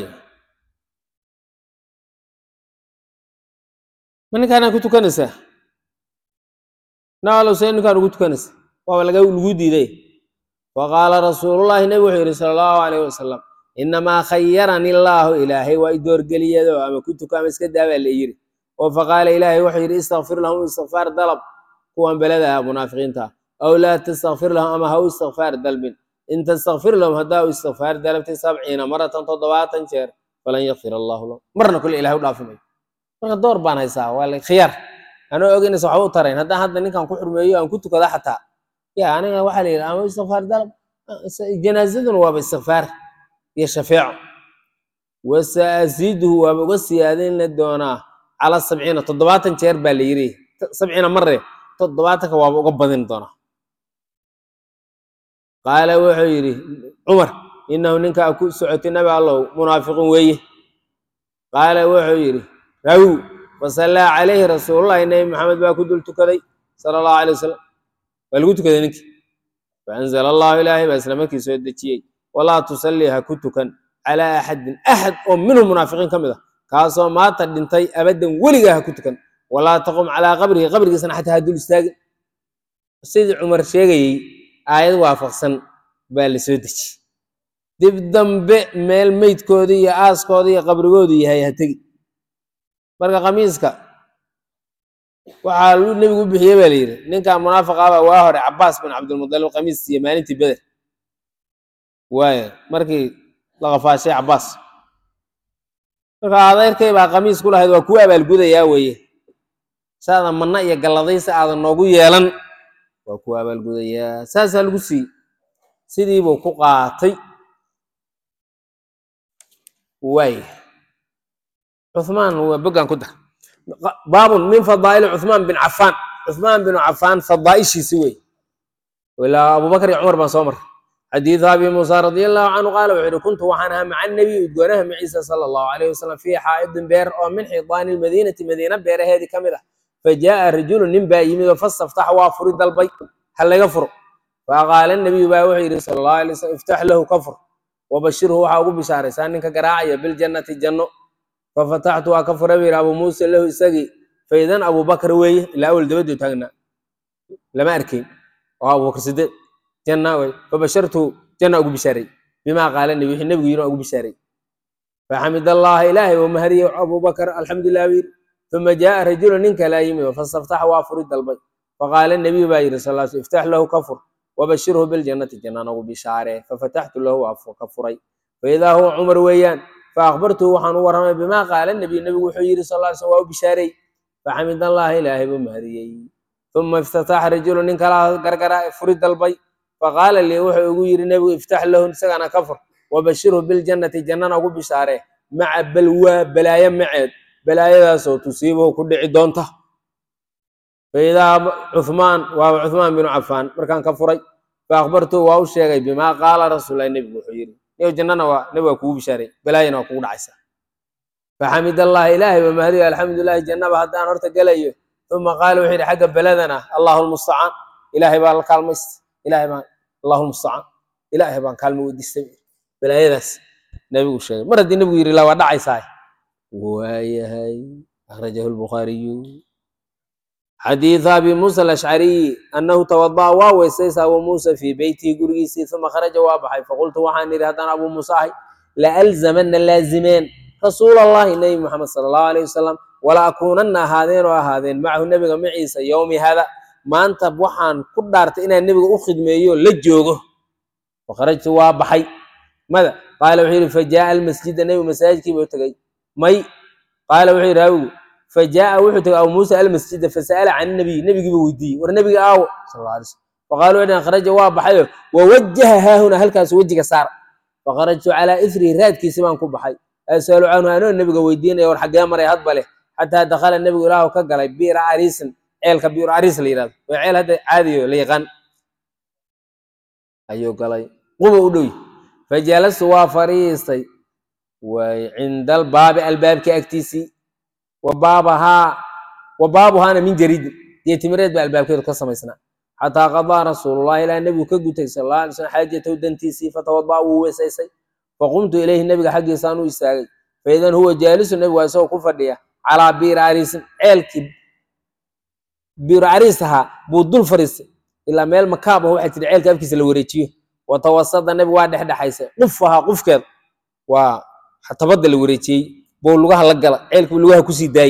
ma ninkaanaa ku tukanaysaa naalow see ninkaan ugu tukanaysa waaba laga lagu diiday faqaala rasuulullaahi nebi wuxuu yidhi sala allahu alayh wasalam inamaa khayarani allaahu ilaahay waa i doorgeliyado ama ku tuka ama iska daabaa la yiri oo faqaala ilaahay wuxuu yidhi istakfir lahum istikfaar dalab kuwan belada ah munaafiqiinta aw laa tastakfir lahum ama ha u istikfaar dalbin in tastakfir lahum haddaa u istikfaar dalabtay sabciina maratan toddobaatan jeer falan yakfir allahu lahum marna kule ilahay u dhaafimayo marka door baan haysaa waa la khiyaar anoo ogeynaysa waxba u tarayn haddaan hadda ninkan ku xurmeeyo aan ku tukada xataa ya aniga waxaa la yidhi ama istikfaar dalab janaazaduna waaba istikfaar iyo shafeeco wasaaziduhu waaba uga siyaadin doonaa cala sabciina toddobaatan jeer baa la yiri sabciina mare toddobaatanka waaba uga badin doonaa qaala wuxuu yidhi cumar inahu ninkaa ku socotay nabi allow munaafiqun weeye qaala wuxuu yidhi raw fasallaa calayhi rasuulullahi nebi maxamed baa ku dul tukaday sala allahu alay wasalam waa lagu tukaday ninkii faanzala allahu ilaahay baa isla markii soo dejiyey walaa tusallii ha ku tukan calaa axadin axad oo minhum munaafiqiin ka mid ah kaasoo maanta dhintay abaddan weligaa ha ku tukan walaa taqum calaa qabrihi qabrigiisana xataa ha dul istaagin sidii cumar sheegayey aayad waafaqsan baa la soo dejiyey dib dambe meel meydkooda iyo aaskooda iyo qabrigoodu yahay ha tegi marka khamiiska waxaa lu nebigu u bixiyey baa la yidhi ninkan munaafiqaaba waa hore cabaas bin cabdilmudalib khamiis iyo maalintii beder waaya markii la qafaashay cabaas marka adeerkay baa khamiis ku lahayd waa kuwa abaalgudayaa weeye saada manna iyo galladaysi aadan noogu yeelan waa kuwa abaalgudayaa saasaa lagu siiyey sidiibuu ku qaatay waaya cuhmaan waa boggan ku dar baabun min fadaa'ili cuhmaan bin cafaan cuhmaan binu cafaan fadaa'ishiisi wey ilaa abubakar iyo cumar baan soo maray xadiidu abi muusa radia allahu canhu qaala wuxuu yihi kuntu waxaan ahaa maca nabiy udgoonaha maciisa sala allahu alayh wasalam fii xaa'idin beer oo min xidaani lmadiinati madiina beeraheedii ka mid ah fajaaa rajulu nin baa yimid oo fastaftaxa waa furi dalbay ha laga furo faqaala nabiyu baa wuxuu yidhi sala allahu alay wasalam iftax lahu ka fur wabashirhu waxaa ugu bishaaraysaa ninka garaacaya biljannati janno fafataxtu waa ka fura buu yidhi abuu muusa lahu isagii faidan abubakar weeye ilaa awel dabaduu taagnaa lama arkayn oo abubakar sideed janna wey fabashartu janna ugu bishaaray bimaa qaala nabi wixii nebigu yidhi ugu bishaaray faxamid allaha ilaahay oo mahadiyey abubakar alxamdulilah buu yidhi uma jaaa rajulu nin kalaa yimid fasaftaxa waa furi dalbay faqaala nabiyu baa yidhi sal sl iftax lahu ka fur wabashirhu biljannati janna nagu bishaaree fafataxtu lahu waa ka furay faidaa huwa cumar weeyaan faakbartuhu waxaan u warramay bimaa qaala nabiy nebigu wuxuu yidhi sal ly slm waa u bishaarey faxamid allaha ilaahay buu mahadiyey uma iftataxa rajulu nin kalaa gargara furi dalbay faqaala lii wuxuu igu yidhi nebigu iftax lahu isagana ka fur wabashirhu biljannati jannana ugu bishaaree maca balwaa balaayo maceed balaayadaasoo tusiibuhu ku dhici doonta faidaa cuhmaan waaba cuhmaan binu cafaan markaan ka furay faakbartuhu waa u sheegay bimaa qaala rasuullahi nebigu wuxuu yidhi niyo jannana waa nebiga kugu bishaaray balaayana waa kugu dhacaysa faxamid allaha ilaahay ba mahadiyo alxamdulilahi jannaba haddaan horta gelayo uma qaala wuxuu yidhi xagga beladana allahu lmustacaan ilaahay baa la kaalmaysta ilaahay baan allahu lmustacaan ilaahay baan kaalmo weydiistay balaayadaas nebigu sheegay mar haddii nebigu yidhi la waa dhacaysaa waayahay akhrajahu lbukhaariyu xadiiث abi muسى الأشcariي anahu twadaأa waa weysaysa abu muسى fii beytihi gurigiisii uma kharaja waa baxay faqultu waxaan idhi haddaan abu muuse ahay laalzamana laazimeen rasuul اllahi nebi moxamed salى الlahu عalيه wasalam wala akuunana ahaadeen oo ahaadeen macahu nebiga maciisa yowmi hada maanta waxaan ku dhaartay inaan nebiga u khidmeeyo la joogo fakharajtu waa baxay mada qaala wuxuu yidhi fajaءa almasjida nebigu masaajidkiiba u tegey may qaala wuxuu yidhi hawigu fajaءa wuxuu tegay abu muuse almasjida fasa'ala can nabiy nebigiiba weydiiyey war nebiga aawo sal alla alay slam faqaalu waxay kharaja waa baxayo wawajaha haahuna halkaas wejiga saar fakharajtu calaa ifrihi raadkiisi baan ku baxay asalu canhu anoo nebiga weydiinaya war xaggee maray hadba leh xataa dakhala nebigu ilaahu ka galay biira ariisin ceelka biir ariis la yidhahdo waa ceel hadda caadiyo la yaqaan ayuu galay quba u dhowy fajalastu waa fariistay way cinda albaabi albaabka agtiisii wabaabahaa wa baabuhaana min jariidin dee timireed baa albaabkeedu ka samaysnaa xataa qadaa rasuulullahi ilaa nebigu ka gutay sal alla alay slam xaajatahu dantiisii fatawada'a wuu weesaysay faqumtu ilayhi nebiga xaggiisaan u istaagay faidan huwa jaalisu nebigu waa isagoo ku fadhiya calaa biiri ariisin ceelkii biiru ariis ahaa buu dul fariistay ilaa meel makaab ah waxaa jira ceelka afkiisa la wareejiyo watawasada nebigu waa dhexdhexaysay quf ahaa qufkeed waa tabadda la wareejiyey buu lugaha la gala ceelkii lugaha kusii daayey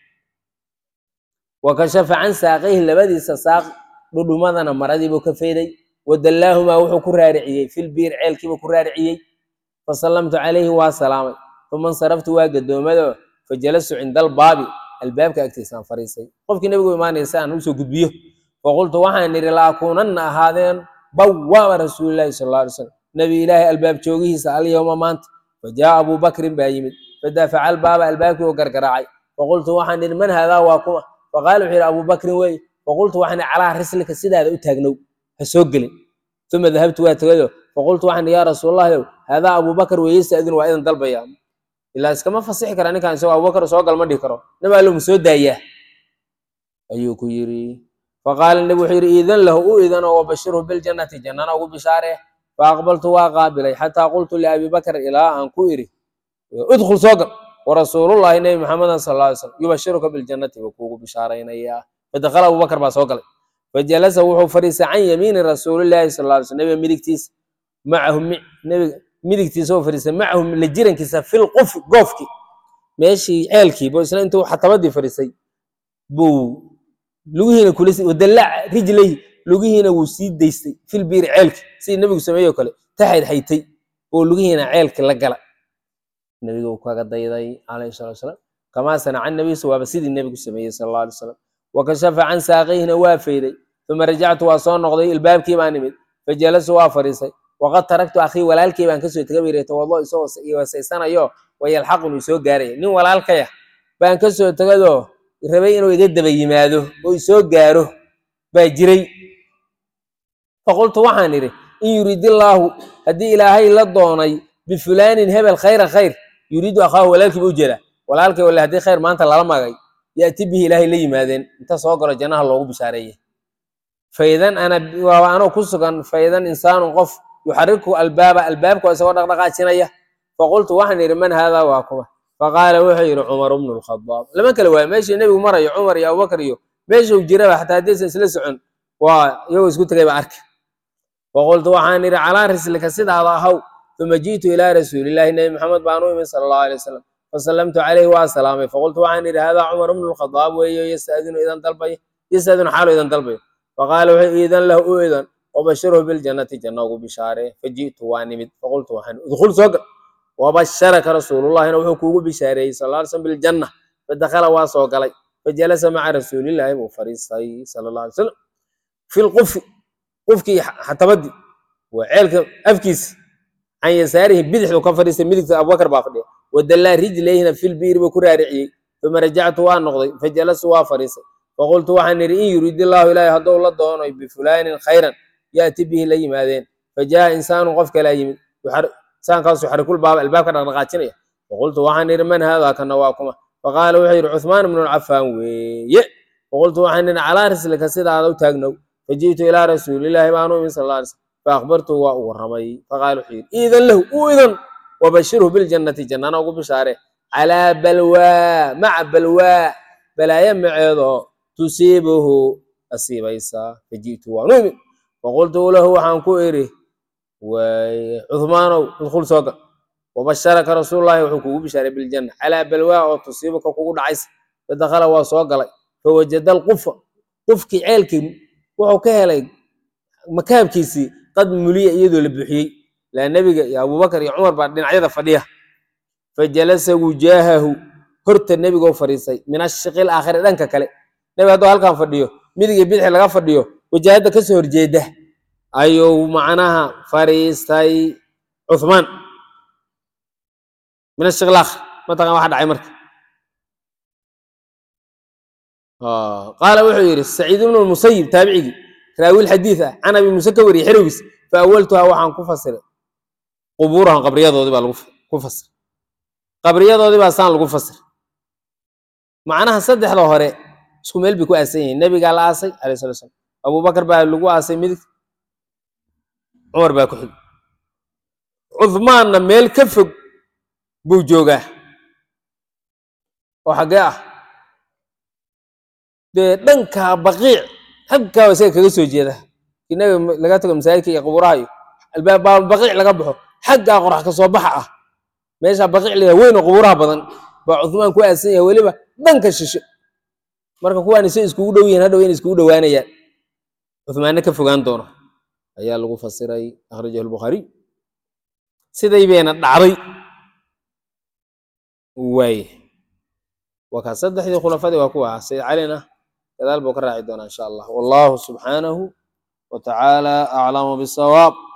wa kashafa can saaqayhi labadiisa saaq dhudhumadana maradiibuu ka fayday wadallaahumaa wuxuu ku raariciyey filbiir ceelkiibuu ku raariciyey fasallamtu calayhi waa salaamay uma insaraftu waa gadoomado fajalastu cinda albaabi albaabka agtiisaan fariisay qofkii nebigu imaanaysa aan usoo gudbiyo faqultu waxaan idhi la akuunanna ahaadeen bawaaba rasuulillahi sal alla alay slam nebi ilaahay albaab joogihiisa alyowma maanta fajaa abuu bakrin baa yimid fadafaca albaaba albaabkii u gargaraacay faqultu waxaan idhi man haadaa waa kuma faqaala wuxuu yidhi abuu bakrin weeye faqultu waxaan idhi calaa rislika sidaada u taagnow ha soo gelin uma dahabtu waa tegayo faqultu waxaan idhi yaa rasuulallahi ow haadaa abuu bakr weeye yasta'dinu waa idan dalbaya ilaa iskama fasixi kara ninkaan isagoo abubakar soo gal ma dhihi karo nabi allo ma soo daayaa ayuu ku yidhi faqaala nebi wuxuu yidhi iidan lahu u idanoo wabashirhu biljannati jannana ugu bishaaree faaqbaltu waa qaabilay xataa qultu liabi bakr ilaa aan ku idhi udkhul soo gal warasuulullahi nebi maxamedan sal alla alay slam yubashiruka biljannati buu kuugu bishaaraynayaa fadakhala abubakar baa soo galay fajalasa wuxuu fadhiistay can yamiini rasuulillahi sal alla alay slam nebiga midigtiisa macahu nebiga midigtiisa oo fadhiistay macahu la jirankiisa fil qofi goofki meeshii ceelkii buu isna intuu xatabadii fadhiistay buu lugihiina kula wadallaaca rijlayhi lugihiina wuu sii daystay fil biiri ceelki sidii nebigu sameeyey oo kale taxayd xaytay oo lugihiina ceelki la gala nebiga uu kaga dayday calayhi salatu wasalaam kamaa sanaca nabiyu waaba sidii nebigu sameeyey sal alla alay wasalam wa kashafa can saaqayhina waa fayday uma rajactu waa soo noqday ilbaabkii baan imid fajalasu waa fadhiistay waqad taraktu akhii walaalkay baan kasoo tegay bayri tawado isagoo weesaysanayo wayalxaqun isoo gaaraya nin walaalkaya baan kasoo tegadoo rabay inuu iga daba yimaado oo isoo gaaro baa jiray faqultu waxaan idhi in yuridillaahu haddii ilaahay la doonay bifulaanin hebel khayran khayr yuriidu akhaahu walaalkiiba u jeeda walaalkay wale haddii khayr maanta lala magay yaati bihi ilaahay la yimaadeen inta soo galo jannaha loogu bishaareeye faidan ana waaba anoo ku sugan faidan insaanun qof yuxariku albaaba albaabka isagoo dhaqdhaqaajinaya faqultu waxaan idhi man haadaa waa kuma faqaala wuxuu yidhi cumar bnu lkhadaab lama kale waayo meeshii nebigu marayo cumar iyo abubakar iyo meeshuu jiraba xataa haddaysan isla socon waa iyagoo isku tegay ba arka faqultu waxaan idhi calaa rislika sidaada ahaw uma ji'tu ilaa rasuulillahi nebi maxamed baan u imid sala allahu alay wasalam fasallamtu calayhi waa salaamay faqultu waxaan idhi haadaa cumar bnu lkhadaab weeyo yasta'dinu idan dalbay yasadun xaalo idan dalbayo faqaala wuxuu iidan lahu u idan wabashirhu biljannati janna ugu bishaaree faji'tu waa nimid faqultu waxaan udkhul soo gal wabasharaka rasuulullahina wuxuu kuugu bishaareeyey sal alla alay slam biljanna fadakhala waa soo galay fajalasa maca rasuulillaahi buu fariistay sala allah alay slam fi lqufi qufkii xatabadii waa ceelka afkiisa can yasaarihi bidixdu ka fadhiistay midigta abubakar baa fadhiya wadallaa rijlayhina filbiiri buu ku raariciyey uma rajactu waa noqday fajalastu waa fadhiistay faqultu waxaan idhi in yurid illaahu ilaahi hadduu la doonoy bifulaanin khayran yaati bihi la yimaadeen fajaa insaanu qof kalaa yimid insaankaasu xarikul baaba albaabka dhaqdhaqaajinaya faqultu waxaan idhi man haadaa kana waa kuma faqaala wuxuu yidhi cuthmaan ibnu lcafaan weeye faqultu waxaan idhi calaa rislika sidaada u taagnow faji'tu ilaa rasuulillaahi baanu imin sal alla alay slam faakbartuhu waa u warramay faqaala wuxuu yidhi iidan lahu u idan wabashirhu biljannati jannana ugu bishaare calaa balwaa maca balwaa balaayo maceedoo tusiibuhu asiibaysa faji'tu waanu imin faqultu lahu waxaan ku idhi cuthmaanow udkhul soo gal wabasharaka rasuulullahi wuxuu kugu bishaaray biljanna calaa balwaa oo tusiibuka kugu dhacaysa fadakhala waa soo galay fawajada alqufa qufkii ceelkii wuxuu ka helay makaabkiisii qad muliya iyadoo la buuxiyey laa nebiga iyo abubakar iyo cumar baa dhinacyada fadhiya fajalasa wujaahahu horta nebigoo fadhiistay min ashiqil aakhiri dhanka kale nebiga hadduu halkan fadhiyo midig iyo bidixi laga fadhiyo wajaahadda kasoo horjeeda ayuu macnaha fadhiistay cuthmaan min ashiqil aakhir mataqan waxa dhacay marka qaala wuxuu yidhi saciid ibnu lmusayib taabicigii raawil xadiid ah can abi muuse ka wariyey xerowgiis fa awaltuhaa waxaan ku fasiray qubuurahan qabriyadoodii baa lagu ku fasiray qabriyadoodii baa saan lagu fasiray macnaha saddexda hore isku meel bay ku aasan yihiin nebigaa la aasay alayh salatu slam abubakar baa lagu aasay midig cumar baa ku xig cuthmaanna meel ka fog buu joogaa oo xaggee ah dee dhankaa baqiic xaggaa isaga kaga soo jeeda kii nabiga laga tago masaajidka iyo qabuuraha iyo albaab baqiic laga baxo xaggaa qorax ka soo baxa ah meesha baqiic leeyahay weyn oo qubuuraha badan baa cuthmaan ku aasan yahay weliba dhanka shishe marka kuwaan isay iskugu dhow yihiin hadhow inay iskugu dhowaanayaan cuthmaanna ka fogaan doono ayaa lagu fasiray akhrajahu albukhaariy siday bayna dhacday waaye waa kaa saddexdii khulafadii waa kuwa sayid calina gadaal buu ka raaci doonaa insha allah wallahu subxaanahu wa tacaala aclamu bisawaab